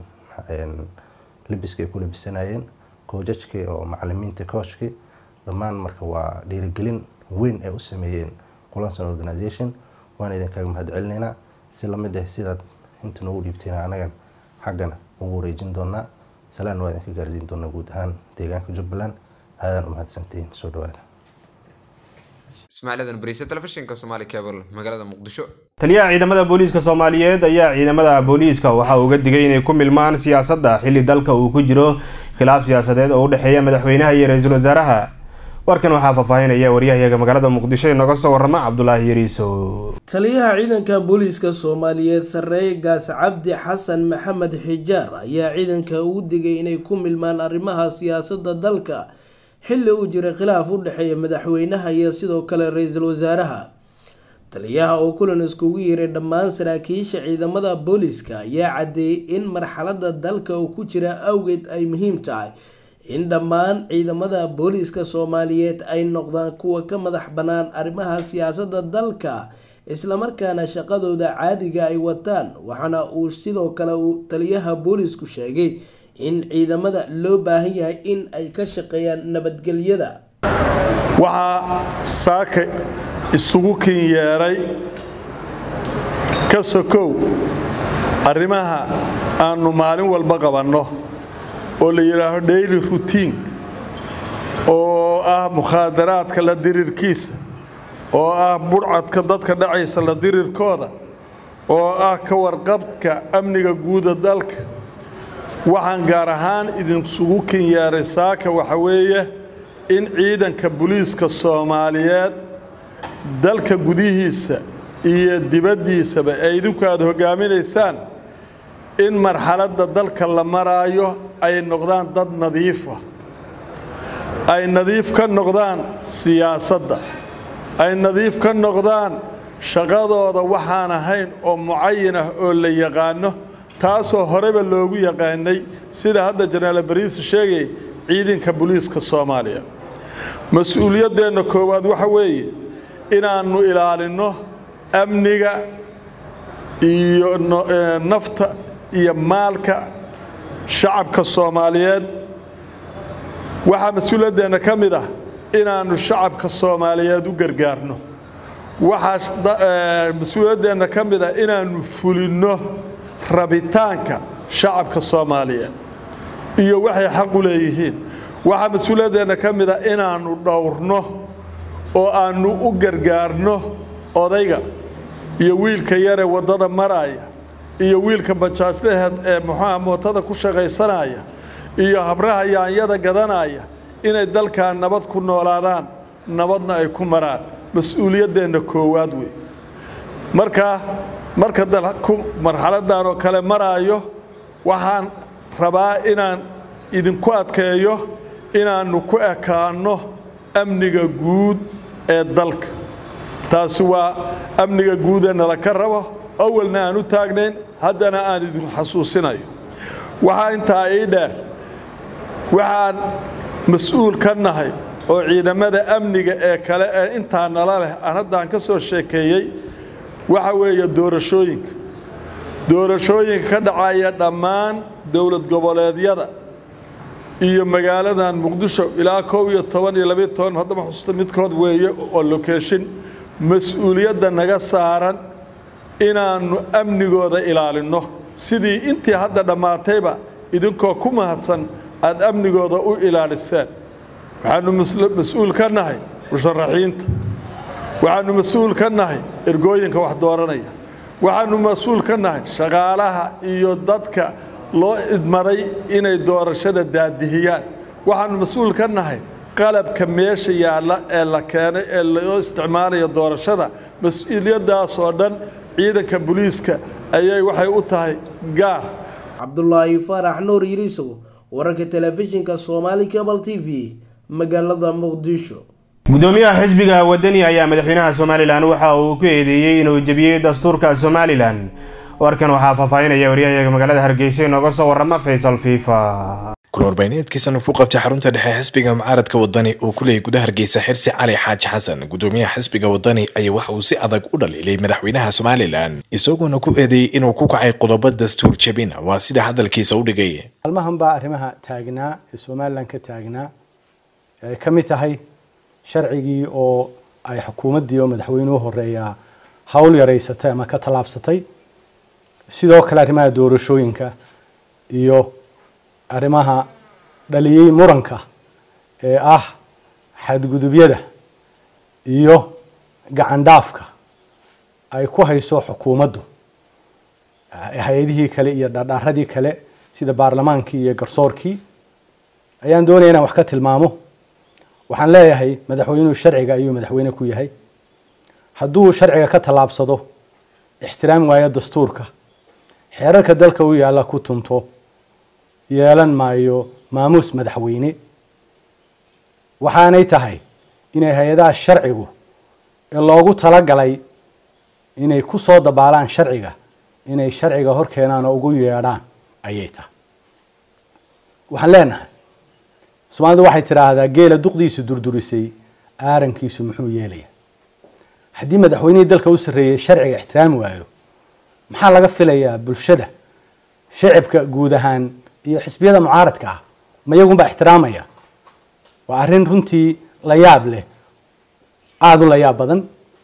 libiska ay ku labisanayeen koojajkii oo macalimiinta kooshkii dhammaan marka waa dhiirigelin weyn ay u sameeyeen kulansan organization waan idinkaga mahadcelinaynaa si lamid ah sidaad inta noogu dhiibtayna anagan xaggana ugu wareejin doonaa salaan waa idinka gaarsiin doonaa guud ahaan deegaanka jubbaland aadaan u mahadsantihiin soo dhawaada ismaaciil adan bariise telefishinka somaali cable magaalada muqdisho taliyaha ciidamada booliiska soomaaliyeed ayaa ciidamada booliiska waxa uu uga digay inay ku milmaan siyaasadda xilli dalka uu ku jiro khilaaf siyaasadeed oo u dhexeeya madaxweynaha iyo ra-iisul wasaaraha warkan waxaa faahfaahinaya waryahayaga magaalada muqdisho inooga soo warrama cabdulaahi yariisow taliyaha ciidanka booliiska soomaaliyeed sarreeye gaas cabdi xasan maxamed xijaar ayaa ciidanka ugu digay inay ku milmaan arrimaha siyaasadda dalka xilli uu jiray khilaaf u dhexeeya madaxweynaha iyo sidoo kale ra-iisul wasaaraha taliyaha oo kulan iskugu yeeray dhammaan saraakiisha ciidamada booliiska ayaa caddeeyey in marxalada dalka uu ku jira awgeed ay muhiim tahay in dhammaan ciidamada booliiska soomaaliyeed ay noqdaan kuwa ka madax bannaan arrimaha siyaasadda dalka islamarkaana shaqadooda caadiga ay wataan waxaana uu sidoo kale uu taliyaha booliisku sheegay in ciidamada loo baahan yahay in ay ka shaqeeyaan nabadgelyada waxaa saaka isugu kin yeeray ka sokow arrimaha aannu maalin walba qabanno oo la yidhaaho daily routine oo ah mukhaadaraadka la dirirkiisa oo ah budhcadka dadka dhacaysa la dirirkooda oo ah ka warqabka amniga guuda dalka waxaan gaar ahaan idinsugu kin yeeray saaka waxa weeye in ciidanka booliiska soomaaliyeed dalka gudihiisa iyo dibaddiisaba ee idinku aada hoggaaminaysaan in marxaladda dalka la maraayo ay noqdaan dad nadiifa ay nadiif ka noqdaan siyaasadda ay nadiif ka noqdaan shaqadooda waxaan ahayn oo mucayin ah oo la yaqaano taasoo horeba loogu yaqaanay sida hadda janaal bariise sheegay ciidanka booliiska soomaaliya mas-uuliyaddeenna koowaad waxa weeye inaannu ilaalinno amniga iyo nafta iyo maalka shacabka soomaaliyeed waxaa mas-uuliyaddeenna ka mid ah inaannu shacabka soomaaliyeed u gargaarno waxaa mas-uuliyaddeenna ka mid ah inaannu fulinno rabitaanka shacabka soomaaliyeed iyo waxay xaq u leeyihiin waxaa mas-uuliyaddeenna ka mid ah inaannu dhowrno oo aannu u gargaarno odayga iyo wiilka yaree waddada maraaya iyo wiilka bajaajlaheed ee muxuuha mootada ku shaqaysanaya iyo habraha yaanyada gadanaya inay dalkan nabad ku noolaadaan nabadna ay ku maraan mas-uuliyaddeenna koowaad wey marka marka dalku marxaladdan oo kale maraayo waxaan rabaa inaan idinku adkeeyo inaannu ku ekaanno amniga guud ee dalka taasi waa amniga guud ee nala ka rabo awalna aan u taagnayn haddana aan idin xasuusinayo waxaa intaa ii dheer waxaan mas-uul ka nahay oo ciidamada amniga ee kale ee intaa nala leh aan haddaan ka soo sheekeeyey waxa weeye doorashooyinka doorashooyinka ka dhacaya dhammaan dowlad goboleedyada iyo magaaladan muqdisho ilaa kow iyo toban iyo labayo toban haddama xusuusta midkood weeye oo lokeeshin mas-uuliyadda naga saaran inaannu amnigooda ilaalinno sidii intii hadda dhammaatayba idinkoo ku mahadsan aada amnigooda u ilaaliseen waxaannu mas-uul ka nahay musharaxiinta waxaannu mas-uul ka nahay ergooyinka wax dooranaya waxaanu mas-uul ka nahay shaqaalaha iyo dadka loo idmaday inay doorashada daadihiyaan waxaanu mas-uul ka nahay qalabka meesha yaalla ee la keenay ee loo isticmaalayo doorashada mas-uuliyaddaas oo dhan ciidanka booliiska ayay waxay u tahay gaar cabdulaahi faarax nuur yiriisow wararka telefishinka soomaali cable t v magaalada muqdisho gudoomiyaha xisbiga wadani ayaa madaxweynaha somalilan waxa uu ku eedeeyey inuu jebiyey dastuurka somalilan warkan waxaa faahfaahinaya waryahayaga magaalada hargeysa inooga soo warama faysal fiifa kulwarbaahineedkiisana ku qabtay xarunta dhexe xisbiga mucaaradka wadani oo ku leeyay gudaha hargeysa xirsi cali xaaji xasan gudoomiyaha xisbiga wadani ayaa waxa uu si adag u dhaliilay madaxweynaha somalilan isagoona ku eedeeyey inuu ku kacay qodobo dastuur jebin waa sida hadalkiisa u dhigay maalmahan baa arrimaha taagnaa ee somalilan ka taagnaa ay ka mid tahay sharcigii oo ay xukuumaddii oo madaxweynuhu horeeyaa hawl yaraysatay ama ka tallaabsatay sidoo kale arrimaha doorashooyinka iyo arrimaha dhaliyey muranka ee ah xadgudubyada iyo gacandhaafka ay ku hayso xukuumaddu hay-adihii kale iyo dhardhaaradii kale sida baarlamaankii iyo garsoorkii ayaan doonaya inaan wax ka tilmaamo waxaan leeyahay madaxweynuhu sharciga ayuu madaxweyne ku yahay hadduu sharciga ka tallaabsado ixtiraam waayo dastuurka xeerarka dalka u yaalla ku tunto yeelan maayo maamuus madaxweyne waxaanay tahay inay hay-adaha sharcigu ee loogu talagalay inay ku soo dabaalaan sharciga inay sharciga hor keenaan oo ugu yeedhaan ayay tahay waxaan leenahay soomaalidu waxay tidhaahdaa geela duqdiisu durdurisay aarankiisu muxuu yeelaya haddii madaxweynihii dalka u sarreeyey sharciga ixtiraami waayo maxaa laga filayaa bulshada shacibka guud ahaan iyo xisbiyada mucaaradka ah ma iyagunbaa ixtiraamaya waa arrin runtii la yaab leh aada u la yaab badan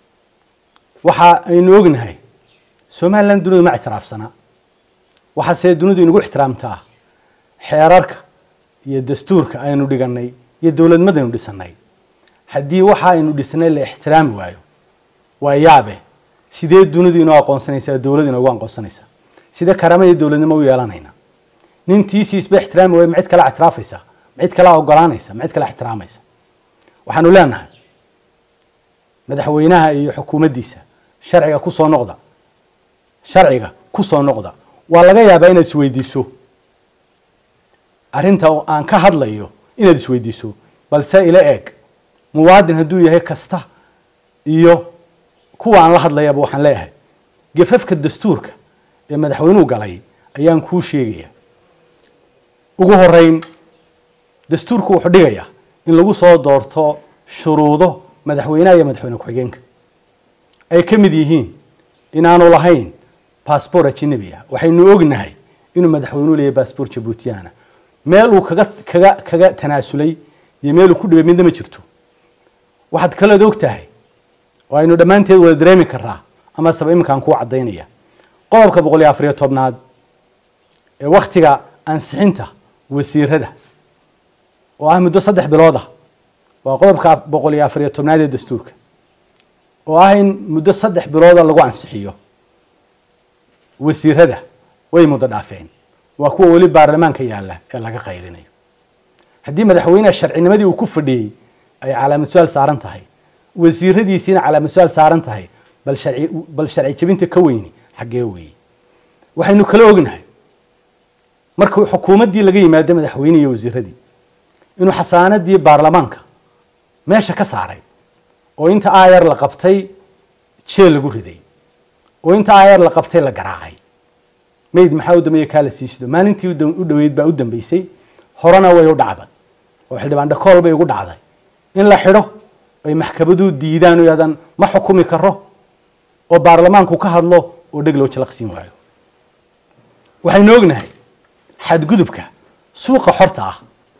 waxa aynu ognahay somalilan dunidu ma ictiraafsana waxaase dunidu inagu ixtiraamtaa xeerarka iyo dastuurka aynu dhiganay iyo dowladmadaynu dhisanay haddii waxa aynu dhisnay la ixtiraami waayo waa yaabe sidee dunidu inoo aqoonsanaysaa dowlad inoogu aqoonsanaysaa sidee karama iyo dowladnimo u yeelanayna nin tiisiisba ixtiraami waayo ma cid kale ictiraafaysa ma cid kale ogolaanaysa ma cid kale ixtiraamaysa waxaanu leenahay madaxweynaha iyo xukuumaddiisa sharciga ku soo noqda sharciga ku soo noqda waa laga yaabaa inaad isweydiiso arrinta aan ka hadlayo inaad isweydiiso balse ila eeg muwaadin hadduu yahay kasta iyo kuwa aan la hadlayaba waxaan leeyahay gafafka dastuurka ee madaxweynuhu galay ayaan kuu sheegaya ugu horeyn dastuurku wuxuu dhigayaa in lagu soo doorto shuruudo madaxweynaha iyo madaxweyne ku-xigeenka ay ka mid yihiin inaanu lahayn baasboor ajinabi ah waxaynu ognahay inuu madaxweynuhu leeyahay baasboor jabuutiyana meel uu kaga kaga kaga tanaasulay iyo meel uu ku dhibay midna ma jirto waxaad kaleed og tahay oo aynu dhammaanteed wada dareemi karaa ama saba iminkaan kuu caddaynaya qodobka boqol iyo afariyo tobnaad ee wakhtiga ansixinta wasiirada oo ah muddo saddex bilood ah waa qodobka boqol iyo afariyo tobnaad ee dastuurka oo ah in muddo saddex bilooda lagu ansixiyo wasiirada way muddo dhaafeen waa kuwa weli baarlamaanka yaalla ee laga qayrinayo haddii madaxweyneha sharcinimadii uu ku fadhiyey ay calaamad su-aal saaran tahay wasiiradiisiina calaamad su-aal saaran tahay bal sharci bal sharci jebinta ka weyni xaggee weeye waxaynu kala ognahay markuu xukuumaddii laga yimaado madaxweyne iyo wasiiradii inuu xasaanadii baarlamaanka meesha ka saaray oo inta aayar la qabtay jeel lagu riday oo inta aayar la qabtay la garaacay mayd maxaa u dambeeya kaa la siisido maalintii u dhoweyd baa u dambeysay horena way u dhacday oo xildhibaan dhakool bay ugu dhacday in la xidho ay maxkamadu diidaan oo yaadan ma xukumi karo oo baarlamaanku ka hadlo oo dheg loo jalaqsiin waayo waxaynu ognahay xadgudubka suuqa xorta ah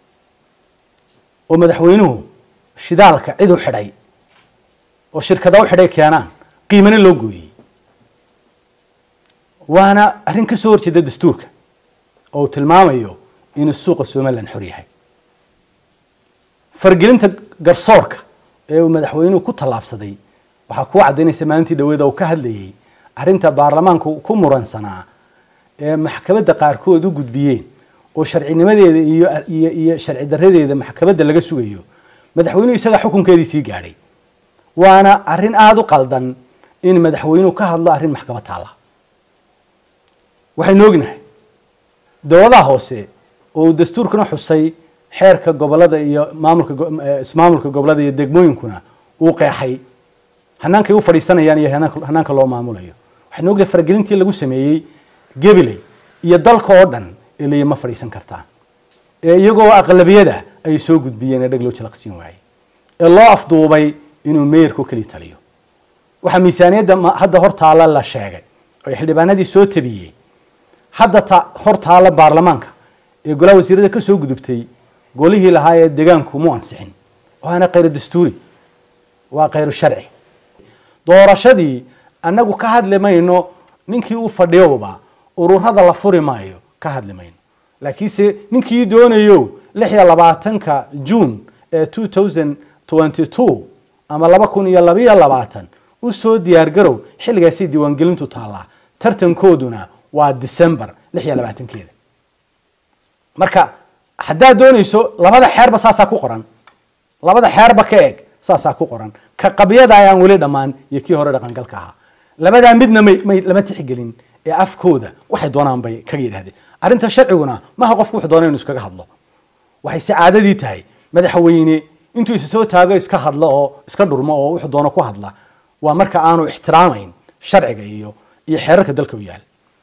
oo madaxweynuhu shidaalka cid u xidhay oo shirkada u xidhay keenaan qiimana loo gooyey waana arrin ka soo horjeeda dastuurka oo uu tilmaamayo inuu suuqa somalilan xor yahay fargelinta garsoorka ee uu madaxweynuhu ku tallaabsaday waxaa kuu caddaynaysa maalintii dhaweeda uu ka hadlayey arrinta baarlamaanku ku muransanaa ee maxkamadda qaarkood u gudbiyeen oo sharcinimadeeda iyo iyo iyo sharci daradeeda maxkamadda laga sugayo madaxweynuhu isaga xukunkeedii sii gaadhay waana arrin aada u qaldan in madaxweynuhu ka hadlo arrin maxkamad taalla waxaynu ognahay dowladaha hoose oo dastuurkuna xusay xeerka gobolada iyo maamulka ismaamulka gobolada iyo degmooyinkuna uu qeexay hanaankay u fadhiisanayaan iyo hanaanka loo maamulayo waxaynu ognahay faragelintii lagu sameeyey gabiley iyo dalka oo dhan ilaya ma fadhiisan kartaan ee iyagoo aqlabiyada ay soo gudbiyeen ee dheg loo jalaqsiin waayey ee loo afduubay inuu meeyarku keli taliyo waxaa miisaaniyadda hadda hor taalla la sheegay oo xildhibaanadii soo tabiyey hadda ta hor taalla baarlamaanka ee golaha wasiirada ka soo gudubtay golihii lahaa ee degaanku mu ansixin waana khayru dastuuri waa khayru sharci doorashadii annagu ka hadli mayno ninkii u fadhiyowba ururada la furi maayo ka hadli mayno laakiinse ninkii doonayo lix iyo labaatanka june ee two thousand twenty two ama laba kun iyo labayo labaatan u soo diyaargarow xilligaasay diiwaangelintu taallaa tartankooduna waa december lix iyo labaatankeeda marka haddaad doonayso labada xeerba saasaa ku qoran labada xeerba ka eg saasaa ku qoran ka qabyada ayaan weli dhammaan iyo kii hore dhaqangalka ahaa labadaa midna may may lama tixgelin ee afkooda waxay doonaan bay kaga yidhahdeen arrinta sharciguna maha qofku wuxuu doona inu iskaga hadlo waxay si caadadii tahay madaxweyne intuu isa soo taago iska hadlo oo iska dhurmo oo wuxuu doono ku hadla waa marka aanu ixtiraamayn sharciga iyo iyo xeerarka dalka u yaal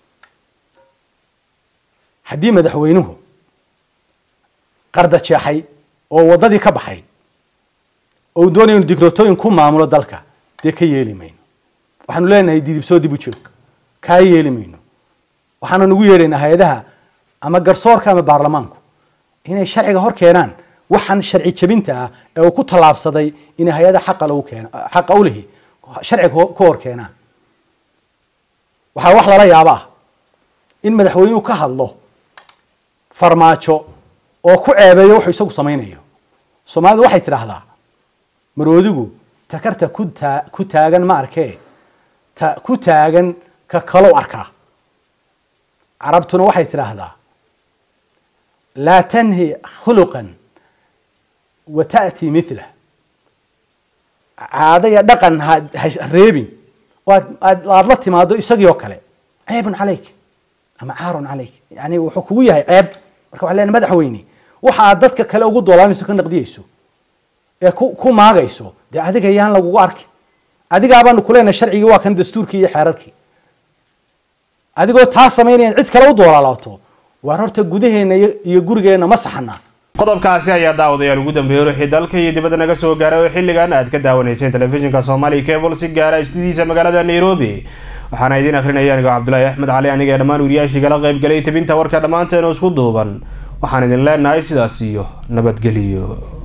haddii madaxweynuhu qarda jeexay oo waddadii ka baxay oo uu doonayo inu dikrotooyin ku maamulo dalka dee ka yeeli mayno waxaanu leenahay didibsoo dib u joog kaa yeeli mayno waxaanu nagu yeedhaynaa hay-adaha ama garsoorka ama baarlamaanku inay sharciga hor keenaan waxaan sharci jebinta ah ee uu ku tallaabsaday inay hay-ada xaqa lagu keeno xaqa u lihi sharciga ku hor keenaan waxaa wax lala yaabo ah in madaxweynuhu ka hadlo farmaajo oo ku ceebeeyo wuxuu isagu samaynayo soomaalidu waxay tidhaahdaa maroodigu takarta ku taa ku taagan ma arkee ta ku taagan ka kalow arkaa carabtuna waxay tidhaahdaa laa tanhi khuluqan wa ta'tii mithlah caado iyo dhaqan ha ha reebin oo aad aad aad la timaado isagii oo kale ceebun calayk ama caarun calayk yani wuxuu kugu yahay ceeb marka waxaa leenahay madaxweyne waxa aad dadka kale ugu doolaamayso ka naqdiyeyso ee ku ku maagayso dee adiga yaan lagugu arki adigaabaanu kuleenahay sharcigii waa kan dastuurkii iyo xeerarkii adigoo taa samaynayan cid kale u doolaalaato waar horta gudaheena iyo gurigeenna ma saxana qodobkaasi ayaa daawadayaal ugu dambeeyey ruuxii dalka iyo dibadda naga soo gaaray oo xilligan aad ka daawanayseen telefishinka soomaaliya cable si gaara istidiisa magaalada nairobi waxaana idiin akrinaya anigoo cabdulaahi axmed cali aniga ee dhammaan wariyaashii kala qayb galay tabinta warka dhammaanteena isku duuban waxaan idin leenahay sidaas iyo nabadgeliyo